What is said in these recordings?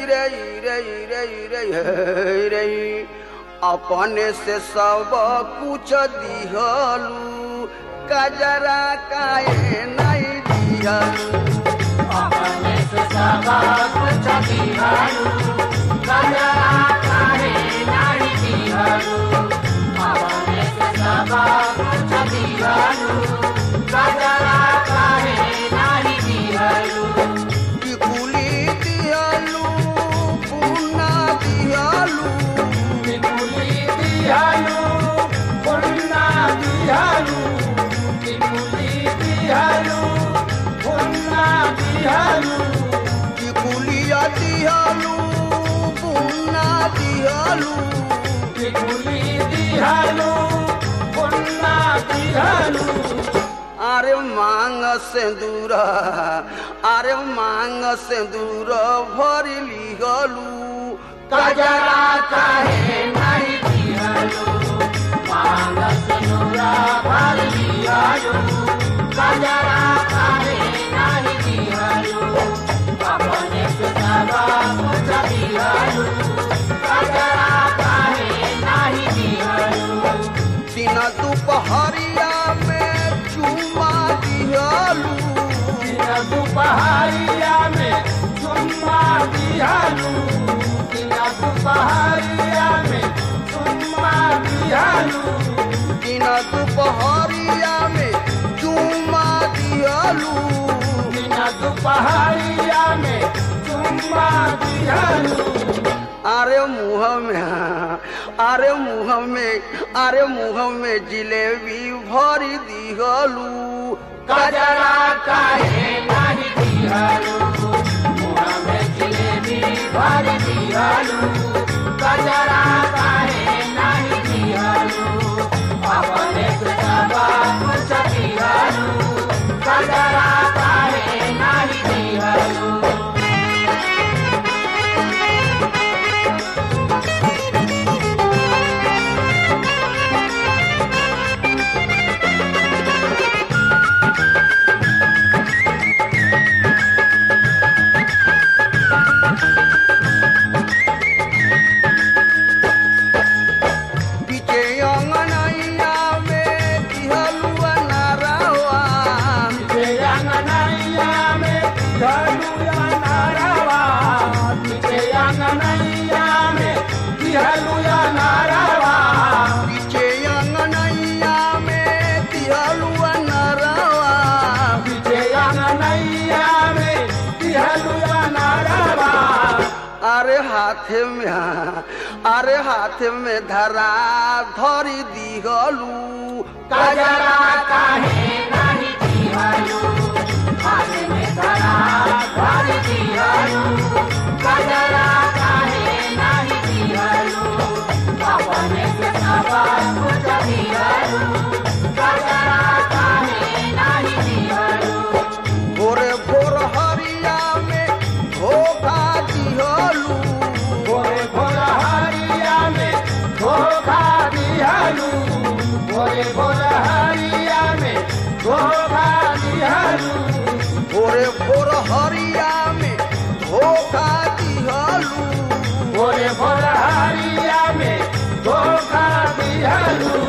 रे रे रे रे हे रे अपने से सब कुछ दिहलू कजरा काहे नहीं दिहलू अपने से सब कुछ दिहलू कजरा काहे नहीं दिहलू अपने से सब कुछ दिहलू कजरा काहे नहीं दिहलू टिकुली दिहलू पुन्ना दिहलू टिकुली दिहलू पुन्ना दिहलू टिकुली दिहलू पुन्ना दिहलू टिकुलिया दिहलू पुन्ना दिहलू टिकुली दिहलू पुन्ना दिहलू अरे मांग सिंदूर अरे मांग सिंदूर भरी लिहलू कजरा काहे नहीं दिहलू मांग सिनुरा भर दिहलू कजरा काहे नहीं दिहलू अपने से सब कुछ दिहलू कजरा काहे नहीं दिहलू दिन दुपहरिया में चुमा दिहलू दिन दुपहरिया में चुम्मा दिहलू दिन दुपहरिया में चुम्मा दिहलू दिन दुपहरिया में चुमा दिहलू दिन दुपहरिया में चुम्मा दिहलू अरे मुंह में अरे मुंह में अरे मुंह में जिलेबी भरी दिहलू कजरा काहे नहीं दिहलू मुँह में जिलेबी भर दिहलू कजरा काहे नहीं दिहलू अपने से सब कुछ दिहलू कजरा काहे नहीं दिहलू पीछे अंगनैया में दिहलू नारावा अंगनैया में दिहलुया नारावा पीछे अंगनैया में दिहलुया नारावा पीछे अंगनैया में दिहलू नारावा पीछे अंगनैया में दिहलुया नारावा अरे हाथ में अरे हाथ में धरा धरी दिहलू कजरा काहे नहीं दिहलू हाथ में धरा भर दिहलू कजरा काहे नहीं दिहलू अपने से सब कुछ दिहलू कजरा काहे नहीं दिहलू भोरे भोर हरिया में धोखा दिहलू भोरे भोर हरिया में धोखा दिहलू भोरे भोर हरिया में धोखा दिहलू भोरे भोर हरिया में धोखा दिहलू भोरे भोर हरिया में धोखा दिहलू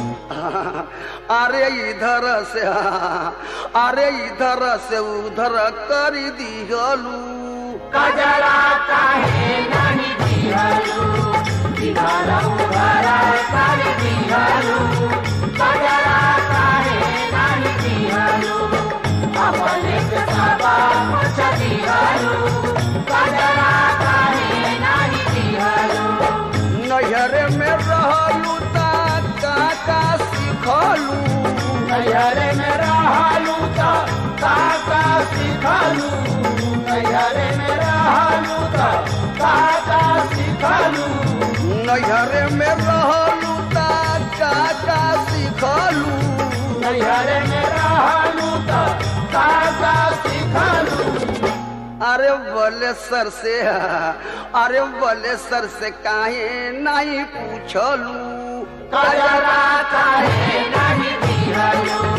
अरे इधर से अरे इधर से उधर कर दिहलू कजरा काहे नहीं दिहलू इधर उधर कर दिहलू कजरा काहे नहीं दिहलू अपने से सब कुछ दिहलू कजरा काहे नहीं दिहलू नैहर में रहलू ता काका सिखलू नैहर में रहलू तो काका सिखलू नैहर में रहलू तो काका सिखलू नैहर में रहलू ता काका सिखलू नैहर में रहलू तो काका सिखलू अरे बोले सर से अरे बोले सर से काहे नहीं पूछलू कजरा काहे नहीं दिहलू